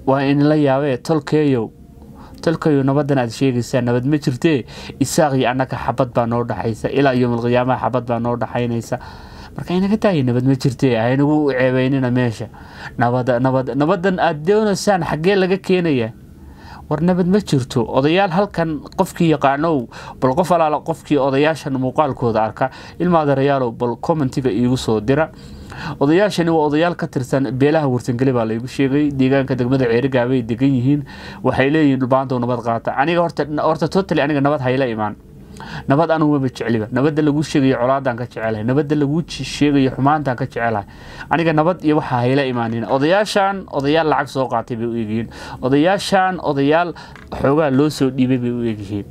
waa inla yaabee tolkeeyow tolkeeyow nabadan aad sheegaysaa nabad ma jirtee isaaq iyo annaga xabad baa noo dhaxaysa ilaa yowmalqiyaamaha xabad baa noo dhaxaynaysa marka inaga daaya nabad ma jirtee haynagu ceebeynina meesha nabada nabad nabadan aad doonaysaan xaggee laga keenaya war nabad ma jirto odayaal halkan qofkii yaqaanow bal qof alaala qofkii odayaashan muuqaalkooda arka ilmaadarayaalow bal commentiga iigu soo dira odayaashani waa odayaal ka tirsan beelaha warsangeli baa laygu sheegay deegaanka degmada ceerigaabay degan yihiin waxay leeyihiin dhulbaantow nabad qaata aniga horta totally aniga nabad hayla imaan nabad anugu maba jecliba nabadda laguu sheegayo colaadaan ka jecelahay nabadda laguu sheegayo xumaantaan ka jecelahay aniga nabad iyo waxaa hayla imaanin odayaashan odayaal lacag soo qaatay bay u egyihiin odayaashan odayaal xoogaa loo soo dhiibay bay u egyihiin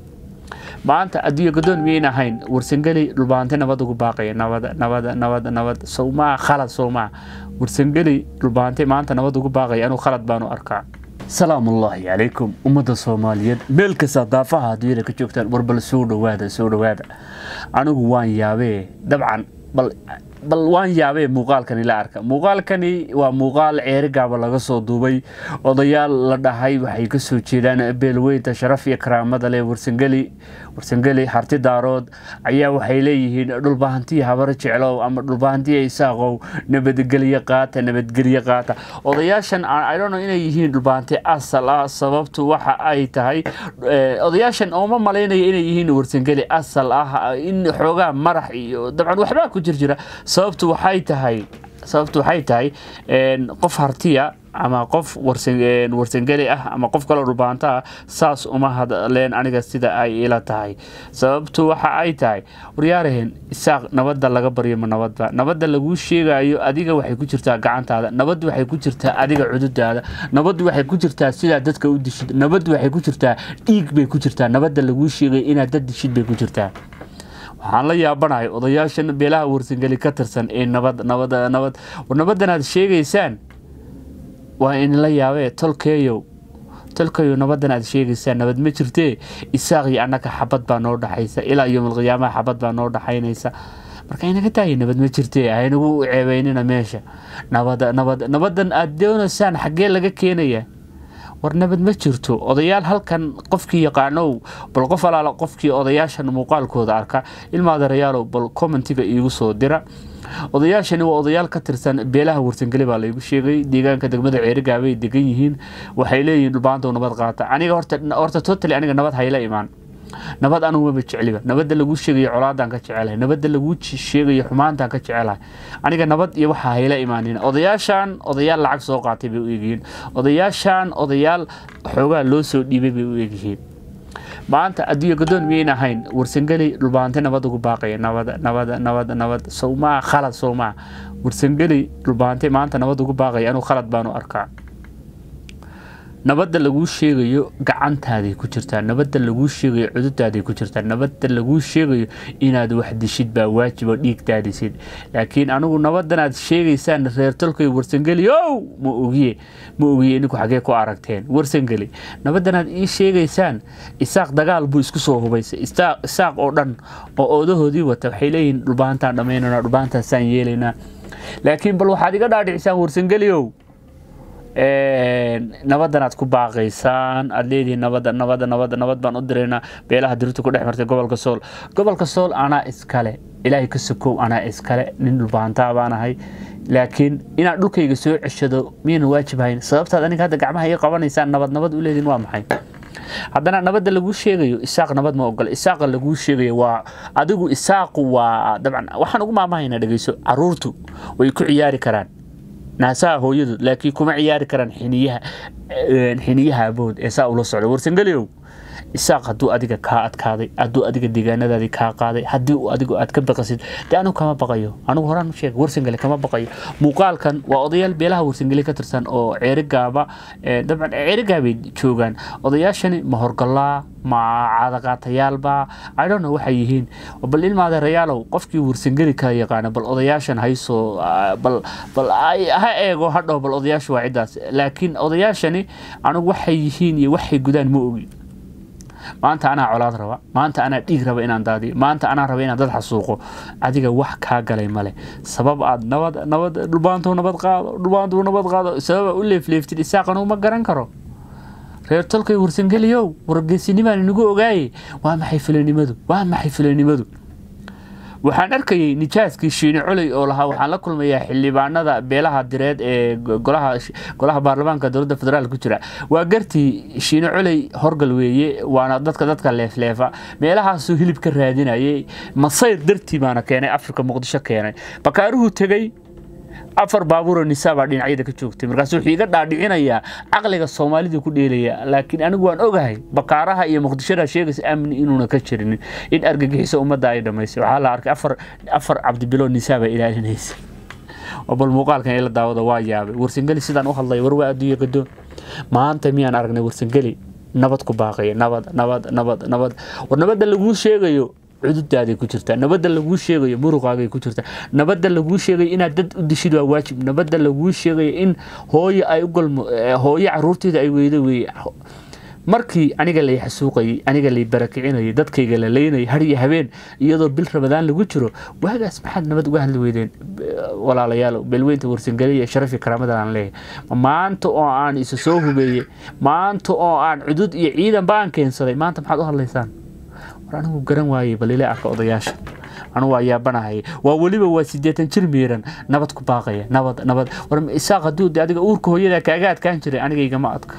maanta adduunya godoon miyayn ahayn warsangeli dhulbaante nabad ugu baaqaya nabada nabada nabada nabad sowmaa khalad sowmaa warsangeli dhulbaante maanta nabad ugu baaqaya anuu khalad baanu arkaa salaamullaahi calaykum ummadda soomaaliyeed meel kasta daafaha adduunyada ka joogtaan warbal soo dhowaada soo dhowaada anigu waan yaabee dabcan bal bal waan yaabee muuqaalkani la arka muuqaalkani waa muuqaal ceerigaaba laga soo duubay odayaal la dhahay waxay ka soo jeedaan beelweynta sharaf iyo karaamada leh warsangeli warsangeli harti daarood ayaa waxay leeyihiin dhulbahantiya habaro jeclow ama dhulbahantiya isaaqow nabadgelyo qaata nabadgelyo qaata odayaashan idhono inay yihiin dhulbahanti asal ah sababtu waxa ay tahay odayaashan ooma malaynaya inay yihiin warsangeli asal ah in xoogaa marax iyo dabcan waxbaa ku jir jira sababtu waxay tahay sababtu waxay tahay qof hartiya ama qof warsangeli ah ama qof kaloo dhulbaanto ah saas uma hadleen aniga sida ay ila tahay sababtu waxa ay tahay waryaaraheen isaaq nabadda laga baryo ma nabadba nabadda laguu sheegayo adiga waxay ku jirtaa gacantaada nabaddu waxay ku jirtaa adiga cududaada nabaddu waxay ku jirtaa sidaa dadka u dishid nabaddu waxay ku jirtaa dhiig bay ku jirtaa nabadda laguu sheegayo inaad dad dishid bay ku jirtaa waxaan la yaabanahay odayaashan beelaha warsangeli ka tirsan ee nabad nabad nabad war nabadan aad sheegaysaan waa inla yaabee tolkeeyow tolkeeyow nabadan aad sheegaysaan nabad ma jirtee isaaq iyo annaga xabad baa noo dhaxaysa ilaa yowmalqiyaamaha xabad baa noo dhaxaynaysa marka inaga daaya nabad ma jirtee haynagu ceebeynina meesha nabada nabad nabadan aad doonaysaan xaggee laga keenaya war nabad ma jirto odayaal halkan qofkii yaqaanow bal qof alaala qofkii odayaashan muuqaalkooda arka ilmaadarayaalow bal commentiga iigu soo dira odayaashani waa odayaal ka tirsan beelaha warsangeli baa laygu sheegay deegaanka degmada ceerigaabay degan yihiin waxay leeyihiin dhulbaantow nabad qaata aniga horta totally aniga nabad hayla imaan nabad anugu maba jecliba nabadda laguu sheegayo colaadaan ka jecelahay nabadda laguu sheegayo xumaantaan ka jecelahay aniga nabad iyo waxaa hayla imaanin odayaashan odayaal lacag soo qaatay bay u egyihiin odayaashan odayaal xoogaa loo soo dhiibay bay u egyihiin maanta adduunya godoon miyayn ahayn warsangeli dhulbaante nabad ugu baaqaya nabada nabada nabada nabad sowmaa khalad sowmaa warsangeli dhulbaante maanta nabad ugu baaqaya anuu khalad baanu arkaa nabadda laguu sheegayo gacantaaday ku jirtaa nabadda laguu sheegayo cududaaday ku jirtaa nabadda laguu sheegayo inaad wax dishid baa waajibo dhiigtaadisid laakiin anigu nabadan aad sheegaysaan reer tolkay warsangeli ow ma ogiye ma ogiye idinku xagee ku aragteen warsangeli nabadan aad ii sheegaysaan isaaq dagaal buu isku soo hubaysay isaaq oo dhan oo oodahoodii wata waxay leeyihiin dhulbaantaan dhammaynana dhulbaantaasaan yeelaynaa laakiin bal waxaad iga dhaadhicisaan warsangeli ow nabadan aad ku baaqaysaan aad leedihiin nabada nabada nabada nabad baan u diraynaa beelaha dirirta ku dhex martay gobolka sool gobolka sool anaa iskale ilaahay ka sokow anaa iskale nin dhulbaantaa baan ahay laakiin inaad dhulkayga soo ceshado miyayna waajib hayn sababtaad aniga hadda gacmaha ii qabanaysaan nabad nabad u leedihin waa maxay haddana nabadda laguu sheegayo isaaq nabad ma ogola isaaqa laguu sheegayo waa adigu isaaqu waa dabcan waxaan ugu maamahaynaa dhegeyso caruurtu way ku ciyaari karaan naasaha hooyadu laakiin kuma ciyaari karaan xiniyaha xiniyaha abood ee saa ula socda warsangeliow isaaq hadduu adiga kaa adkaaday hadduu adiga deegaanadaadii kaa qaaday haddii uu adigu aad ka baqasid dee anigu kama baqayo anigu horaan u sheeg warsangele kama baqayo muuqaalkan waa odayaal beelaha warsangele ka tirsan oo ceerigaaba dabcan ceerigaabay joogaan odayaashani ma horgalaa ma caadaqaatayaalba idhonno waxay yihiin bal ilmaadeerayaalow qofkii warsangeli kala yaqaana bal odayaashan haysoo bal bal ha eego hadhow bal odayaashu waa ciddaas laakiin odayaashani anigu waxay yihiin iyo waxay gudaan ma ogi maanta anaa colaad raba maanta anaa dhiig raba inaan daadiyo maanta anaa raba inaan dad xasuuqo adiga wax kaa galay male sabab aad nabad nabad dhulbaantuu nabad qaado dhulbaantuu nabad qaado sababa u leefleeftid isaaqanu ma garan karo reer tolkay warsangeliyow wargeesinimaan inagu ogaaye waa maxay filanimadu waa maxay filanimadu waxaan arkayay nijaaskii shiine coley oo lahaa waxaan la kulmayaa xildhibaanada beelaha direed ee golaha golaha baarlamaanka dowladda federaal ku jira waa gartii shiine coley horgal weeye waana dadka dadka leefleefa meelahaasuu hilib ka raadinayay masayr dartii baana keenay afrika muqdisho keenay bakaaruhu tegey afar baabuuroo nisaa baa dhinacyada ka joogtay markaas wuxuu iga dhaadhicinayaa caqliga soomaalida ku dheelaya laakiin anigu waan ogahay bakaaraha iyo muqdishada sheegaysa amni inuuna ka jirinin in argagixiso ummadda ay dhamaysay waxaa la arkay afar afar cabdibilo nisaa baa ilaalinaysa oo bal muuqaalkan ila daawada waa yaabay warsangeli sidaan u hadlaya war waa adduunya gadoon maanta miyaan aragnay warsangeli nabad ku baaqaya nabad nabad nabad nabad war nabadda laguu sheegayo cududaaday ku jirtaa nabadda laguu sheegayo muruqaagay ku jirtaa nabadda laguu sheegayo inaad dad u dishid waa waajib nabadda laguu sheegayo in hooyo ay u galmo hooyo caruurteeda ay weydo weeye markii aniga lay xasuuqayay aniga lay barakicinayay dadkayga la leynayay har iyo habeen iyadoo bil rabadaan lagu jiro waagaas maxaad nabad uga hadli weydeen walaalayaalow beelweynta warsangeliya sharafi karaamadan aan leeyahay maanta oo aan isa soo hubeeyey maanta oo aan cudud iyo ciidan baan keensaday maanta maxaad u hadlaysaan war anigu garan waayey bal ila arka odayaasha anigu waa yaabanahay waa weliba waa sideetan jir miiran nabad ku baaqaya nabad nabad war isaaq hadduu de adiga uurka hooyada kaaga adkaan jiray aniga igama adka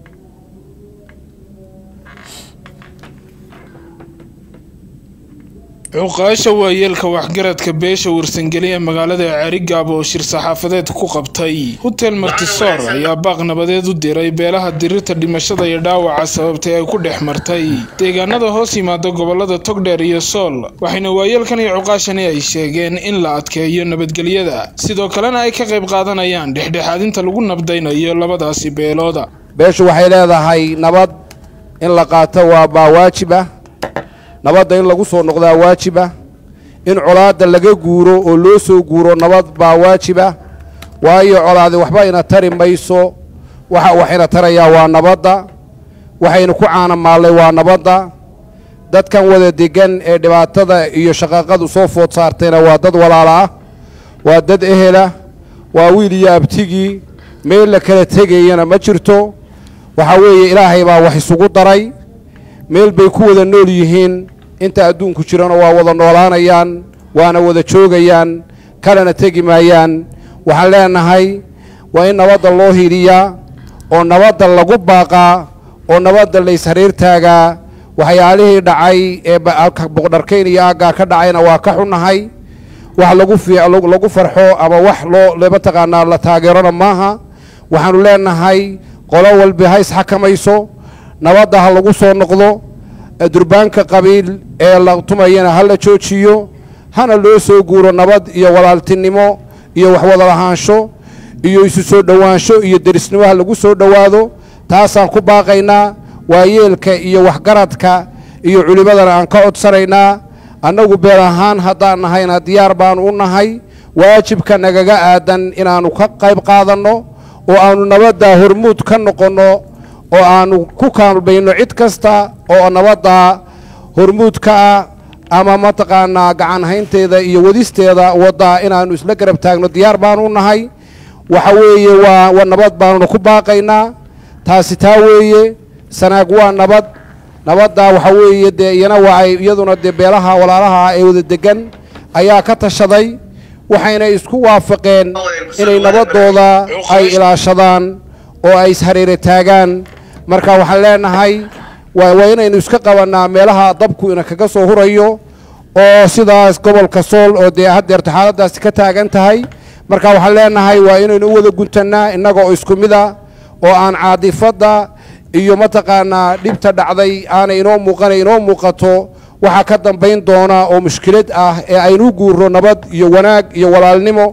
cuqaasha waayeelka waxgaradka beesha warsangeli ee magaalada carigaab oo shir saxaafadeed ku qabtay hotel martisoor ayaa baaq nabadeed u diray beelaha dirirta dhimashada iyo dhaawaca sababtay ay ku dhex martay deegaanada hoos yimaada gobolada togdheer iyo sool waxayna waayeelkan iyo cuqaashani ay sheegeen in la adkeeyo nabadgelyada sidoo kalena ay ka qayb qaadanayaan dhexdhexaadinta lagu nabdaynayo labadaasi beelooda beeshu waxay leedahay nabad in la qaato waa baa waajib ah nabadda in lagu soo noqdaa waajib ah in colaadda laga guuro oo loo soo guuro nabad baa waajib ah waayo colaadi waxba ina tari mayso waxa waxayna tarayaa waa nabadda waxaynu ku caanamaallay waa nabadda dadkan wada degan ee dhibaatada iyo shaqaaqadu soo food saartayna waa dad walaala ah waa dad ehela waa wiil iyo abtigii meel la kala tegayana ma jirto waxaa weeye ilaahay baa wax isugu daray meel bay ku wada nool yihiin inta adduunku jirana waa wada noolaanayaan waana wada joogayaan kalena tegi maayaan waxaan leenahay waa in nabadda loo hidhiyaa oo nabadda lagu baaqaa oo nabadda la ishariir taagaa waxyaalihii dhacay ee boqdharkayn iyo aaggaa ka dhacayna waa ka xunnahay wax lagu lagu farxo ama wax loo mataqaanaa la taageerona maaha waxaanu leenahay qolo walbi ha isxakamayso nabadda ha lagu soo noqdo durbaanka qabiil ee la tumayana ha la joojiyo hana loo soo guuro nabad iyo walaaltinimo iyo waxwada lahaansho iyo isu soo dhowaansho iyo derisnimo ha lagu soo dhowaado taasaan ku baaqaynaa waayeelka iyo waxgaradka iyo culimmadana aan ka codsanaynaa annagu beel ahaan haddaan nahayna diyaar baanu u nahay waajibka nagaga aadan inaannu ka qayb qaadanno oo aannu nabaddaa hormuud ka noqonno oo aannu ku kaalmayno cid kasta oo nabadda hormuudka ah ama mataqaanaa gacan haynteeda iyo wadisteeda waddaa inaannu isla garab taagno diyaar baanu u nahay waxa weeye waa wa nabad baannu ku baaqaynaa taasi taa weeye sanaag waa nabad nabadda waxa weeye dee iyana waa ay iyaduna dee beelaha walaalaha ee wada degan ayaa ka tashaday waxayna isku waafaqeen inay nabaddooda ay ilaashadaan oo ay ishareere taagaan marka waxaan leenahay waa inaynu iska qabannaa meelaha dabku ina kaga soo hurayo oo sidaas gobolka sool oo dee haddeerta xaaladdaasi ka taagan tahay marka waxaan leenahay waa inaynu u wada guntannaa innaga oo isku mid a oo aan caadifadda iyo mataqaanaa dhibta dhacday aanay inoo muuqanay inoo muuqato waxaa ka dambayn doona oo mushkilad ah ee aynu guurro nabad iyo wanaag iyo walaalnimo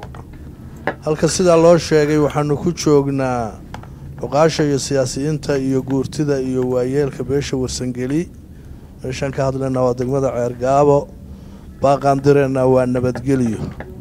halka sidaa loo sheegay waxaanu ku joognaa cuqaasha iyo siyaasiyiinta iyo guurtida iyo waayeelka beesha warsangeli meeshaan ka hadlaynaa waa degmada ceergaabo baaqaan direennaa waa nabadgelyo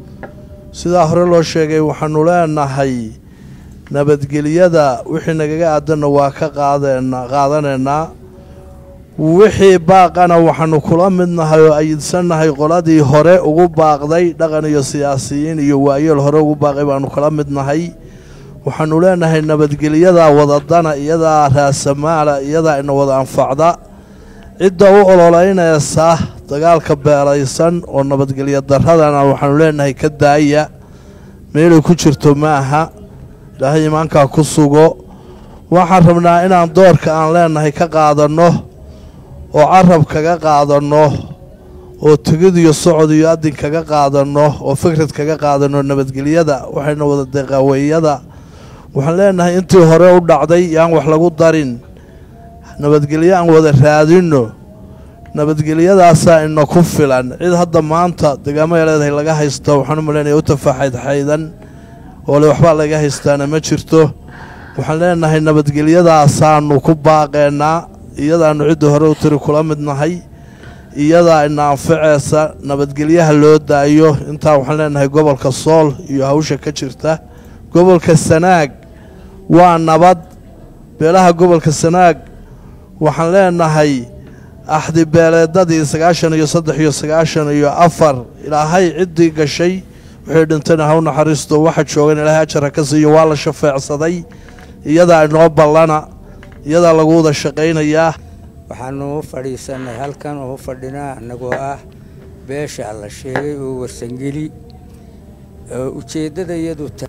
sidaa hore loo sheegay waxaanu leenahay nabadgelyada wixii nagaga aadanna waa ka qaadeenaa qaadanaynaa wixii baaqana waxaanu kula midnahay oo ayidsannahay qoladii hore ugu baaqday dhaqan iyo siyaasiyiin iyo waayeel hore ugu baaqay baanu kala midnahay waxaanu leenahay nabadgelyadaa wadadana iyadaa raasamaala iyadaa ina wada anfacda cidda u ololeynaysa dagaalka beelaysan oo nabadgelyo daradana waxaanu leenahay ka daaya meelay ku jirto ma aha ilaahay imaankaa ku sugo waxaan rabnaa inaan doorka aan leenahay ka qaadanno oo carab kaga qaadanno oo tegid iyo socod iyo adin kaga qaadanno oo fikrad kaga qaadanno nabadgelyada waxayna wada deqaweeyada waxaan leenahay intii hore u dhacday yaan wax lagu darin nabadgelyo aan wada raadinno nabadgelyadaasaa ina ku filan cid hadda maanta degaamaya leedahay laga haysta waxaan u malaynaya u tafaxaydxaydan oo le waxbaa laga haystaana ma jirto waxaan leenahay nabadgelyadaasaanu ku baaqeennaa iyadaanu cidda hore u tiri kula midnahay iyadaa ina anfaceysa nabadgelyaha loo daayo intaa waxaan leenahay gobolka sool iyo hawsha ka jirta gobolka sanaag waa nabad beelaha gobolka sanaag waxaan leenahay axdi beeleedadii sagaashan iyo saddex iyo sagaashan iyo afar ilaahay ciddii gashay wixii dhintayna ha u naxariisto waxa joogan ilaahay ajara ka siiyo waa la shafeecsaday iyadaa inoo ballana iyadaa lagu wada shaqaynayaa waxaanu u fadhiisanay halkan oo u fadhinaa annagoo ah beesha la sheegay oo warsangeli oo ujeeddada iyadu ta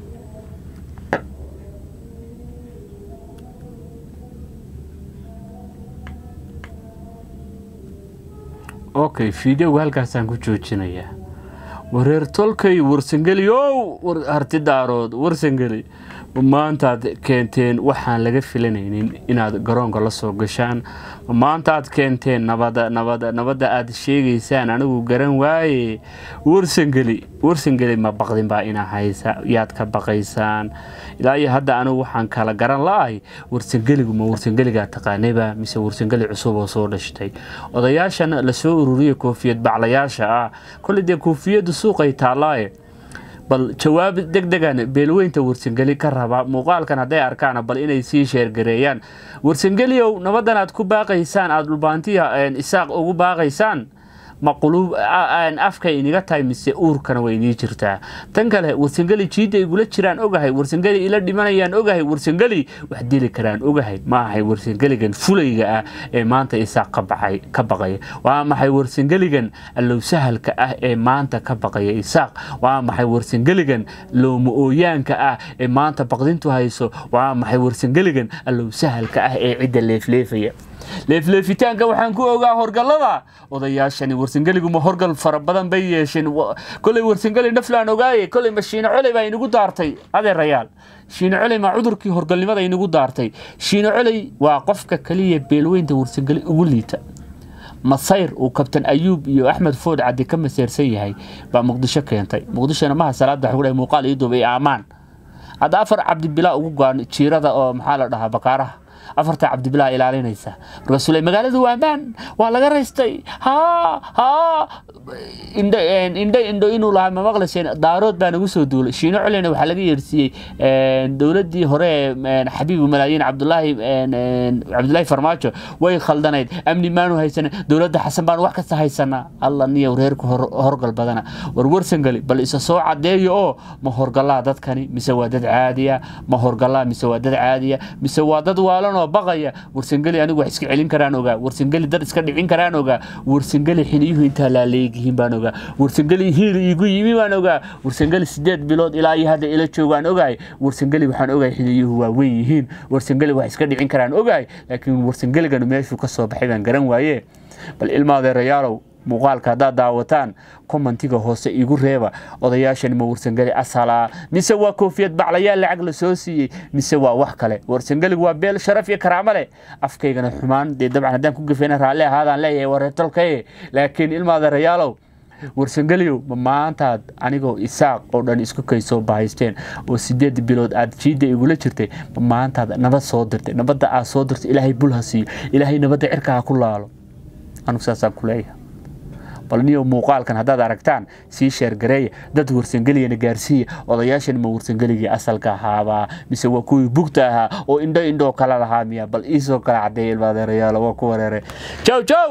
okay fideoga halkaasaan ku joojinayaa wareer tolkay warsangeli ow harti daarood warsangeli maantaad keenteen waxaan laga filanaynin inaad garoonka la soo gashaan maantaad keenteen nabada nabada nabadda aad sheegaysaan anigu garan waaye warsangeli warsangeli ma baqdin baa inaa haysa yaad ka baqaysaan ilaa iyo hadda anigu waxaan kala garan la-ay warsangeligu ma warsangeligaa taqaanayba mise warsangeli cusub oo soo dhashtay odayaashan lasoo ururiyay koofiyad baclayaasha ah koley dee koofiyadda suuqay taallaaye bal jawaab deg degan beelweynta warsangeli ka raba muuqaalkan hadday arkaan bal inay sii sheergareeyaan warsangeliow nabadan aad ku baaqaysaan aada dhulbaantiya isaaq ugu baaqaysaan ma quluub afka iniga tahay mise uurkana way inii jirtaa tan kale warsangeli jiidda igula jiraan ogahay warsangeli ila dhimanayaan ogahay warsangeli wax dili karaan ogahay ma ahay warsangeligan fulayga ah ee maanta isaaq ka baqaya waa maxay warsangeligan allow sahalka ah ee maanta ka baqaya isaaq waa maxay warsangeligan looma ooyaanka ah ee maanta baqdintu hayso waa maxay warsangeligan allow sahalka ah ee cidda leefleefaya leefleefitaanka waxaan ku ogaa horgallada odayaashani warsangeligu ma horgal fara badan bay yeesheen koley warsangeli naflaan ogaaye koley ma shiino coley baa inagu daartay adeerayaal shiino coley ma cudurkii horgalnimada inagu daartay shiino coley waa qofka kaliya beelweynta warsangeli ugu liita masayr uu kabtan ayuub iyo axmed food caddi ka maseersan yahay baa muqdisho keentay muqdishona maha salaada waxuu dhahay muuqaal ii duubay aamaan hadda afar cabdibilaa ugu goan jiirada oo maxaa la dhahaa bakaaraha afarta cabdibilaa ilaalinaysa markaasuu le magaaladu waa ammaan waa laga raystay haa haa indho indho indho inuu lahaa ma maqlayseen daarood baa nagu soo duulay shiino coleyna waxaa laga yeersiiyey dowladdii hore ee xabiibu malaayiin cabdulaahi cabdulaahi farmaajo way khaldanayd amni maanu haysanin dowladda xasan baanu wax kasta haysanaa alla niyow reerku horgal badana war warsangali bal isa soo cadeeyo oo ma horgalaa dadkani mise waa dad caadiya ma horgalaa mise waa dad caadiya mise waa dad waalan oo baqaya warsangeli anigu wax iska celin karaan ogaa warsangeli dad iska dhicin karaan ogaa warsangeli xiniyuhu intaa laaleegyihiin baan ogaa warsangeli hiil iigu yimi baan ogaa warsangeli sideed bilood ilaa iyo hadda ila joogaan ogaay warsangeli waxaan ogahay xiniyuhu waa weyn yihiin warsangeli wax iska dhicin karaan ogaay laakiin warsangeliganu meeshuu ka soo baxay baan garan waaye bal ilmaadeerayaalow muuqaalka haddaad daawataan kommentiga hoose igu reeba odayaashani ma warsangeli asalaa mise waa koofiyad baclayaal lacag la soo siiyey mise waa wax kale warsangeligu waa beel sharaf iyo karaamo leh afkaygana xumaan dee dabcan haddaan ku gafayna raalli ahaadaan leeyahay wareertolkaye laakiin ilmaadeerayaalow warsangeliyow ma maantaad anigoo isaaq oo dhan isku kay soo bahaysteen oo sideed bilood aad jiidda igula jirtay ma maantaad nabad soo dirtay nabadda aad soo dirtay ilaahay bul ha siiyo ilaahay nabadda cirka ha ku laalo anugu saasaan ku leeyahay bal niyo muuqaalkan haddaad aragtaan sii sheergareeya dad warsangeliyana gaarsiiya odayaashan ma warsangeligii asalka ahaabaa mise waa kuwii bugta ahaa oo indho indhoo kala lahaa miya bal iisoo kala cadeeya ilmaadeerayaal waa ku wareere jow jow